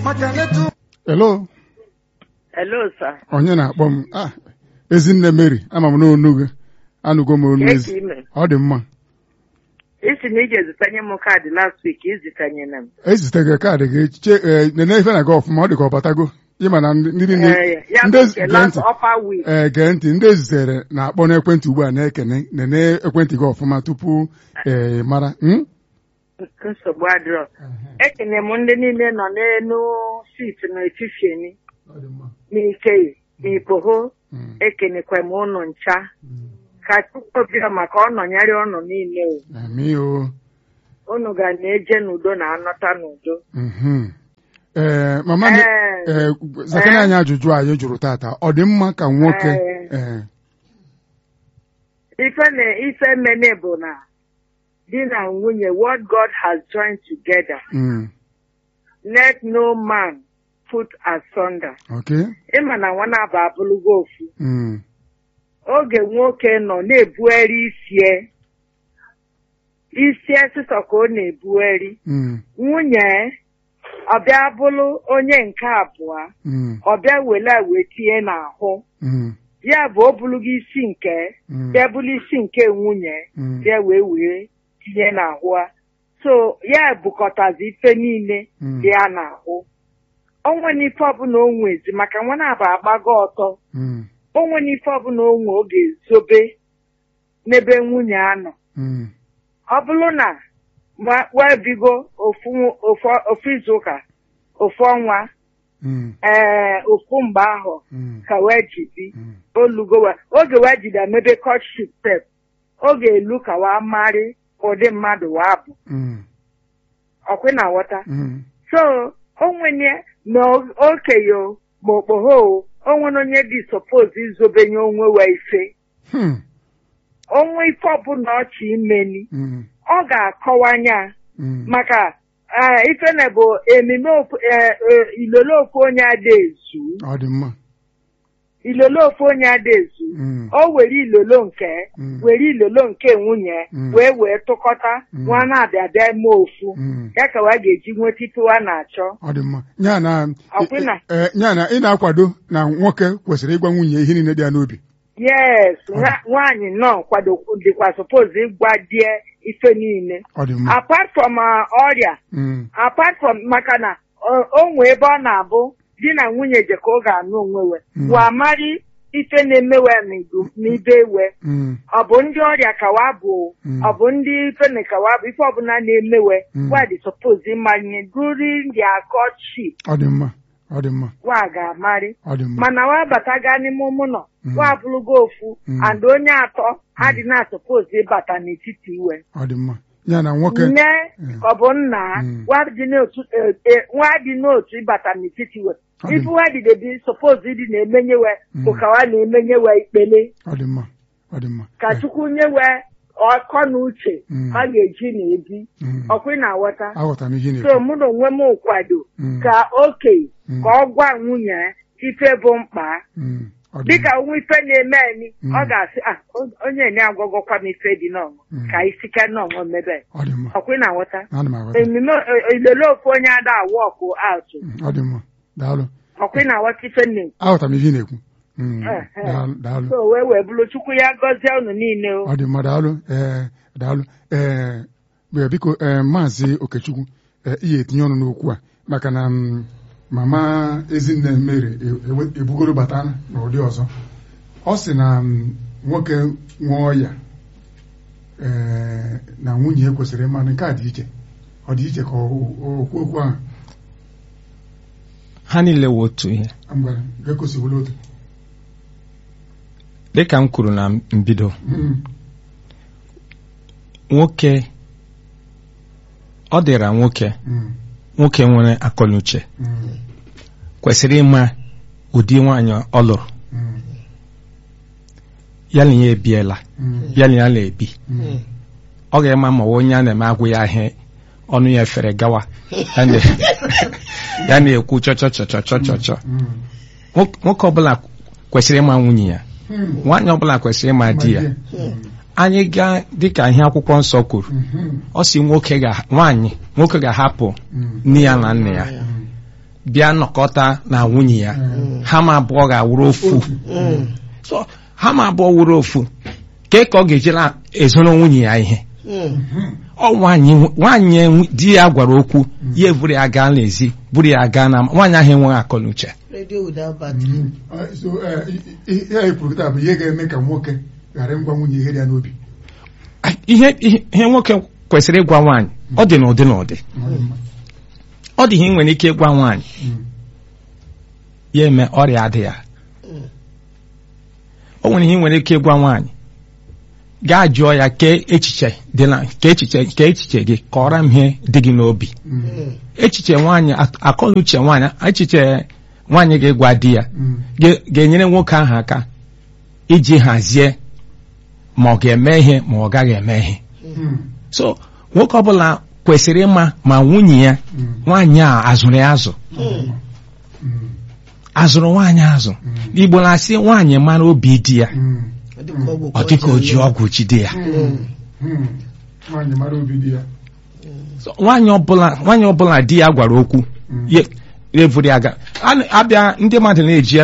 Hello, Hello, sir. onye na-akpọ m ah ezinne Mary ama m n'onu gị anụgo m onu ezi Eke ime. ọ dị mma Isi na ị ga-ezitanye m kaadị last week izitanye na m. ezite gị kaadị gị che ee, nene ife na gị ọfụma ọ dị ka ọ batago ịma na ndị ndị niile Eh, ya ndị bụ ezi- nke gee last ntị upper week. ee gee ntị ndị ezitere na-akpọ n'ekwentị ugbu a na-ekene nene ekwentị gị ọfụma tupu ee mara hmm? Nsogbu adịrọ. Ekene m ndị niile nọ n'elu sit n'echifieni n'ike n'ipoho Hmm. ekenekwa m ụnụ ncha ka Chukwu bịa maka ọ nọnyere ụnụ niile o. Amị o unu ga na-eje n'udo na anọta n'udo Mhm. ee mama m Ee. ee zakana anyị ajụjụ anyị jụrụ tata ọ dị mma ka nwoke Ee. ee ife na ife mene bụ na di na nwunye what God has joined together mm, let no man put asunder okay ịma na nwa na-aba abụlụgo ofu mm, oge nwoke nọ na-ebugharị isie isie sịsọ ka ọ na-ebugharị mm, nwunye ọbịa bụrụ onye nke abụọ mm, ọbịa wele wee tinye n'ahụ mm, ya bụ o bulugo isi nke mm, bịa bụrụ isi nke nwunye mm, bịa wee wee tinye n'ahụ a so ya bukọtazi ife niile Mm. dị ya n'ahụ onwe n'ife ọbụla o nwezi maka nwa na-aba agbago ọtọ mm, onwe n'ife ọbụla o nwe oge zobe n'ebe nwunye anọ mm, ọ bụrụ na ma- webigo ofu ofu- ofu izuụka ofu ọnwa mm, ee ofu mgbe ahụ mm, ka wee jibi mm, olugo wa- oge wee jide emebe kọtship pep oge elu ka wa marị ụdị mmadụ wa bụ mm, ọkwe na ghọta mm, so onwenye na okenye o, ma okpogho o, onwere onye dị suppose izobenye onwe wa ife hmm, onwe ife ọbụla ọchị imeni mm, ọ ga-akọwanya mm, maka eh, ife na bụ emime ofu- eh, eh, ilolo ofu onye ada ezu ọ dị mma ilolo ofu onye ada ezu mm, o were ilolo nke Mm. were ilolo nke nwunye Mm. wee wee tụkọta Mm. nwa na-abịa bịa eme ofu mm, ya ka wa ga-eji nweta ife wa na-achọ ọ dị mma ya na Ọkwụna. ee, ya na ị na-akwado na nwoke kwesịrị ịgwa nwunye ihe niile dị ya n'obi yes nwa- nwaanyị nọ kwado dịkwa suppose ịgwa die ife niile ọ dị mma apart from uh, ọrịa Mm, apart from maka na o- o nwee ebe ọ na-abụ di na nwunye je ka ọ ga-anụ onwe we Mm. wa mari ife na-emewe n'idu- n'ibe we mm, ọ bụ ndị ọrịa kawa bụ Mm. ọ bụ ndị fene kawa bụ ife ọbụla na-emewe Mm. wa dị suppose ịmanye during their courtship ọ dị mma ọ dị mma wa ga-amarị ọ dị mma mana wa bataga n'ime ụmụnọ Mm. wa bụrụgo ofu Mm. and onye atọ adị na suppose ịbata n'etiti iwe ọ dị mma ya na nwoke nne Mm. ka ọ bụ nna Mm. wa dị n'otu eh, eh, nwa dị n'otu ịbata n'etiti iwe Ọ dị ife wa dị debi suppose ịdị na-emenyewe bụ Mm. ka wa na-emenyewe ikpele ọ dị mma ọ dị mma ka Eh, chukwu nyewe ọkọ na uche Mm. ha ga-eji na-ebi mm, ọkwa na-aghọta aghọtara m ihe ị so na-ekwu mụ na onwe m kwado Mm. ka okenye Mm. ka ọ gwa nwunye ya ife bụ mkpa Mm, ọ dị dịka mma nwa ife na-eme anyị Mm. ọ ga-asị "Ah, o- onye na-agwagọkwa m ife dị n'ọnwụ Mm. ka isike n'ọnwụ mebe ọ dị mma ọkwa na-aghọta ana m aghọta emume eh, ilele ofu onye ada awọkụ atụ Mm, ọ dị mma daalụ ọkwa na-aghọta ife nne aghọtara m ihe ị na-ekwu Mm, Eh, eh. daalụ daalụ so wee wee bụrụ chukwu ya gọzie unu niile o ọ dị mma daalụ ee daalụ ee bịa, biko ee maazị okechukwu ee ihe etinye ọnụ n'okwu a maka na mm, mama ezinne mere e- ewe- ebugoro bata n'ụdị ọzọ ọ sị na mm, nwoke nwee ọya ee na nwunye ya kwesịrị ịma na nke a dị iche ọ dị iche ka o- o- okwu okwu ahụ ha niile wụ otu ihe ngwara ga-ekosiwela otu dịka m kwuru na mbido Mm, nwoke ọ dịra nwoke mm, nwoke nwere akọnuche mm, kwesịrị ịma ụdị nwaanyị ọ lụrụ mm, ya na ya ebiela mm, ya na ya na-ebi mm. ọ ga-ema ma onye a na-eme agwụ ya ahịa ọnụ ya efere gawa ya na- ya na-ekwu chọchọchọchọchọchọ Mm, Nwoke- nwoke ọbụla kwesịrị ịma nwunye ya mm. nwaanyị ọbụla kwesịrị ịma di ya anyị gaa dịka ihe akwụkwọ nsọ kwuru Mhm, ọ si nwoke ga nwaanyị nwoke ga-ahapụ mm, nne ya na nna ya mm, bịa nọkọta na nwunye ya ha ma abụọ ga-awụrụ ofu Mm. so ha ma abụọ wụrụ ofu ke ka ọ ga-ejela ezoro nwunye ya ihe Mm. ọ nwaanyị nwaanyị enwe- di ya gwara okwu ya eburu ya gaa n'ezi buru ya gaa na nwaanyị ahụ enweghị akọnuche radio without battery Uh, so uh, i- i- ihe anyị kwuru kịta bụ ihe ga-eme ka nwoke ghara ịgwa nwunye ihe dị ya n'obi ihe ihe ihe nwoke kwesịrị ịgwa nwaanyị ọ dị n'ụdị n'ụdị Ọ dị mma. ọ dị ihe ị nwere ike ịgwa nwaanyị Mm. ya eme ọrịa adị ya o nwere ihe ị nwere ike ịgwa nwaanyị gaa jụọ ya kee echiche dị na ka echiche ka echiche gị kọọrọ m ihe dị gị n'obi Mm. echiche nwaanyị ak- akọnuche nwaanyị echiche nwaanyị ga-egwa di ya Mm. ga- ga-enyere nwoke ahụ aka iji hazie ma ọ ga-eme ihe ma ọ gaghị eme ihe Mm. so nwoke ọbụla kwesịrị ịma ma nwunye ya Mm. nwaanyị a azụrụ ya azụ Mm. azụrụ nwaanyị azụ igbo na-asị nwaanyị mara obi di ya Mm. ọ dịka ọgwụ ọ dịka o ji ọgwụ jide ya Mm. Mm. nwaanyị mara obi di ya So, nwaanyị ọbụla nwaanyị ọbụla di ya gwara okwu Mm. ya evuru ya ga a- abịa ndị mmadụ na-eji